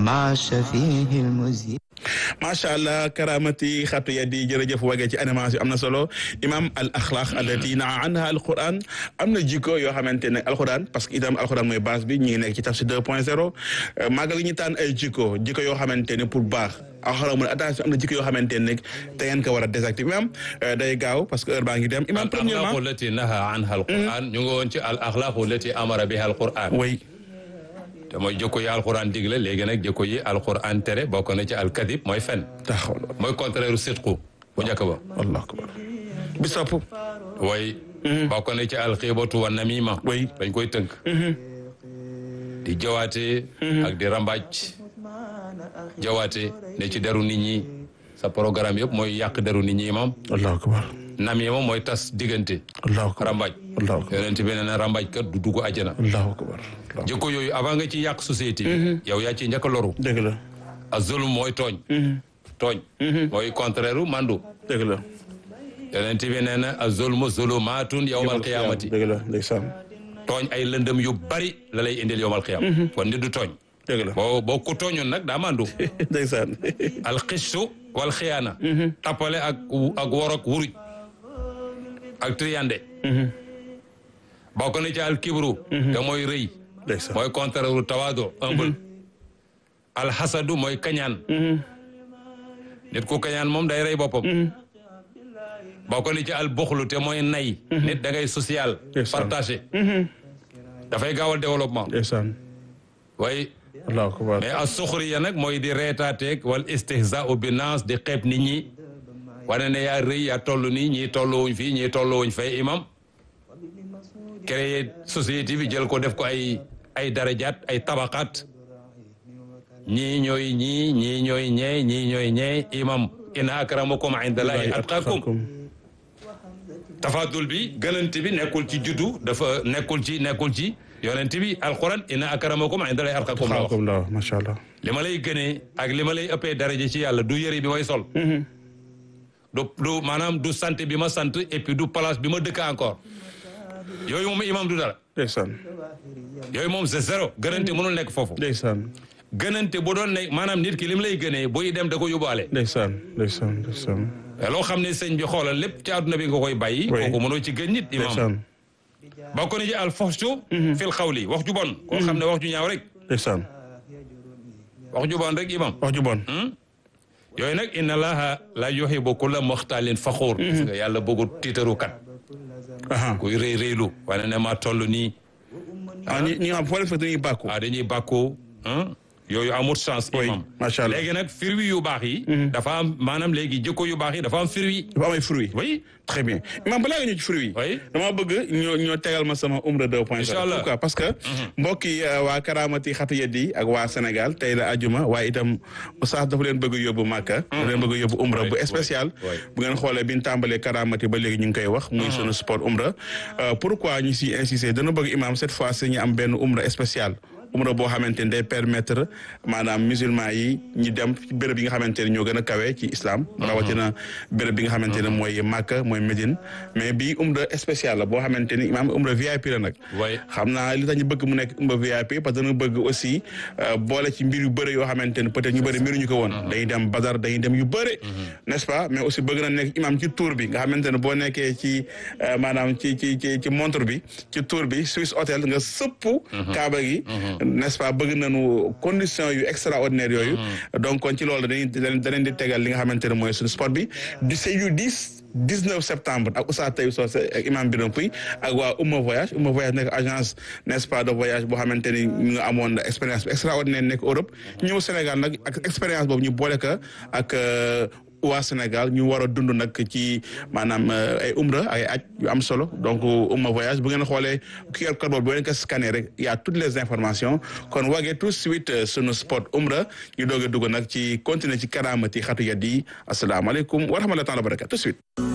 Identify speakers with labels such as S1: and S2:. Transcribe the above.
S1: مع الشفيع المذيع
S2: macha allah karamati xatu yadi jërëjëf wagee ci animation am na solo imam al axlaq allati naa anha alquran am na jikko yoo xamante ne alquran parce que itam alquran mooy base bi ñu ngi nekk ci tafsir 2 point 0 maagal gi ñu tànn ay jikko jikko yoo xamante ne pour baax alquran mu ne attention am na jikko yoo xamante ne te ngeen ko war a désactiver imam day gaaw parce que heure baa ngi dem imam premièrement
S3: al axlaqu lati naha anha alquran ñu ngi woon ci al axlaqu lati amara biha alquran
S2: way
S3: te mooy jikko yi alquran digle léegi nag jikko yi alquran tere bokk na ci alkadib mooy fen
S2: taxaw
S3: mooy contraire sidqu bu njëkk ba
S2: allahu akbar bi sopp
S3: way bokk na ci alxiibatu wa namima
S2: way
S3: dañ koy tënk di jawaate ak di rambaaj jawaate ne ci deru nit ñi sa programme yëpp mooy yàq deru nit ñi imam
S2: allahu akbar
S3: namima mooy tas diggante
S2: allahu akbar
S3: rambaaj
S2: allahu akbar
S3: yonent bi nee na rambaaj kat du dugg àjjana
S2: allahu akbar
S3: jikko yooyu avant nga ci yàq société bi yow yaa ci njëkk a loru
S2: dëgg la
S3: a zulm mooy tooñ tooñ mooy contraire u mandu
S2: dëgg la
S3: yonent bi nee na a zulmu zulumaatun yawmal qiyaamati
S2: dëgg la ndeysaan
S3: tooñ ay lëndëm yu bari la lay indil yawmal qiyaama kon nit du tooñ
S2: dëgg la
S3: boo boo ku tooñoon nag daa mandu
S2: ndeysaan
S3: alxistu wal xiyaana tappale ak ak worok wuruj ak triyande bokk na ci al kibru te mooy rëy
S2: ndeysaan
S3: mooy contraire u tawaado humble alxasadu mooy kañaan nit ku kañaan moom day rey boppam bokk na ci al buxlu te mooy nay nit da ngay social
S2: Ndeysaan.
S3: partagé dafay gaawal développement
S2: ndeysaan
S3: waaye
S2: allahu akbar
S3: mais a suxriya nag mooy di reetaateeg wal istihzaau bi naas di xeeb nit ñi wane ne yaa rëy yaa toll nii ñii tolluwuñ fii ñii tolluwuñ fay imam créer société bi jël ko def ko ay ay darajaat ay tabaqaat ñii ñooy ñii ñii ñooy ñee ñii ñooy ñee imam inna akramakum indallahi atqakum tafadul bi gënante bi nekkul ci juddu dafa nekkul ci nekkul ci yonent bi alquran inna akramakum indallahi atqakum la wax
S2: xaakum la macha allah
S3: li ma lay gënee ak li ma lay ëppee daraja ci yàlla du yëre bi may sol du du maanaam du sant bi ma sant et puis du place bi ma dëkk encore yooyu moom imam du dara
S2: ndeysaan
S3: yooyu moom c'est zéro gënante mënul nekk foofu
S2: ndeysaan
S3: gënante bu doon nekk maanaam nit ki li mu lay gënee buy dem da ko yóbbaale
S2: ndeysaan ndeysaan ndeysaan
S3: mais loo xam ne sëñ bi xoolal lépp ci àdduna bi nga koy bàyyi
S2: Oui.
S3: kooku mënoo ci gën nit imam
S2: ndeysaan
S3: bokk na ci al foxtu fil xawli wax ju bon koo xam ne wax ju ñaaw rek
S2: ndeysaan
S3: wax ju bon rek imam
S2: wax ju bon
S3: yooyu nag inna allaha la yuhibbu kulla muxtaalin faxuur parce que yàlla bëggu tiitaru kat
S2: aha
S3: kuy rëy rëylu wane ne ma toll nii
S2: ah ñi ñi nga xam foo leen fekk dañuy bàkku
S3: ah dañuy bàkku ah yooyu amul chance
S2: Oui,
S3: imam
S2: macha allah.
S3: léegi nag firwi yu baax yi dafa am maanaam léegi jikko yu baax yi dafa am firwi
S2: dafa am ay fruits
S3: oui
S2: très bien imam balaa nga ñëw ci fruits yi
S3: Oui.
S2: dama bëgg ñoo ñoo tegal ma sama umra 2 point
S3: Incha allah.
S2: pourquoi parce que mbokk yi euh, waa karamati xatu yeddi ak waa Sénégal tey la ajuma waaye itam oustaz dafa leen bëgg yóbbu Màkka dafa leen bëgg yóbbu umra bu
S3: Oui,
S2: spécial
S3: oui, oui.
S2: bu ngeen xoolee bi ñu tàmbalee karamati ba léegi ñu ngi koy wax muy sunu sport umra Euh, pourquoi ñu si insister dana bëgg imam cette fois ci ñu am benn umra spécial umra boo xamante ni day permettre maanaam musulman yi ñu dem ci béréb yi nga xamante ne ñoo gën a kawe ci islam rawatina béréb bi nga xamante ne mooy Màkka mooy Médine mais bii umra spécial la boo xamante ni imaam umra VIP la nag
S3: Oui.
S2: xam naa li tax ñu bëgg mu nekk umra VIP parce que dana bëgg aussi euh, boole ci mbir yu bëri yoo xamante ne peut-être ñu bëri mbiruñu ko woon dañuy dem Badar dañuy dem yu bëri n'est-ce pas mais aussi bëgg na nekk imaam ci tour bi nga xamante ne boo nekkee ci euh, maanaam ci ci ci ci montre bi ci tour bi Swiss Hotel nga sëpp kaaba gi n'est-ce pas bëgg nañu condition yu extraordinaire yooyu donc kon ci loolu dañuy danañ di tegal li nga xamante ne mooy suñu sport bi du c'est du 10 19 septembre ak Oustaz Taïb Socé ak Imam Biram Pouy ak waa Ouma Voyage Ouma Voyage nekk agence n'est-ce pas de voyage boo xamante ni ñu nga amoon expérience bi extraordinaire nekk Europe ñëw Sénégal nag ak expérience boobu ñu boole ko ak euh, waa Sénégal ñu war a dund nag ci maanaam euh, ay umra ay aj yu am solo donc Ouma Voyage bu ngeen xoolee QR code boobu boo leen ko scanner rek y a toutes les informations kon wagee tout de suite euh, sunu sport umra ñu doog a dugg nag ci continuer ci karamati xatu yat yi asalaamaaleykum wa rahmatullahi taala wa barakatu tout de suite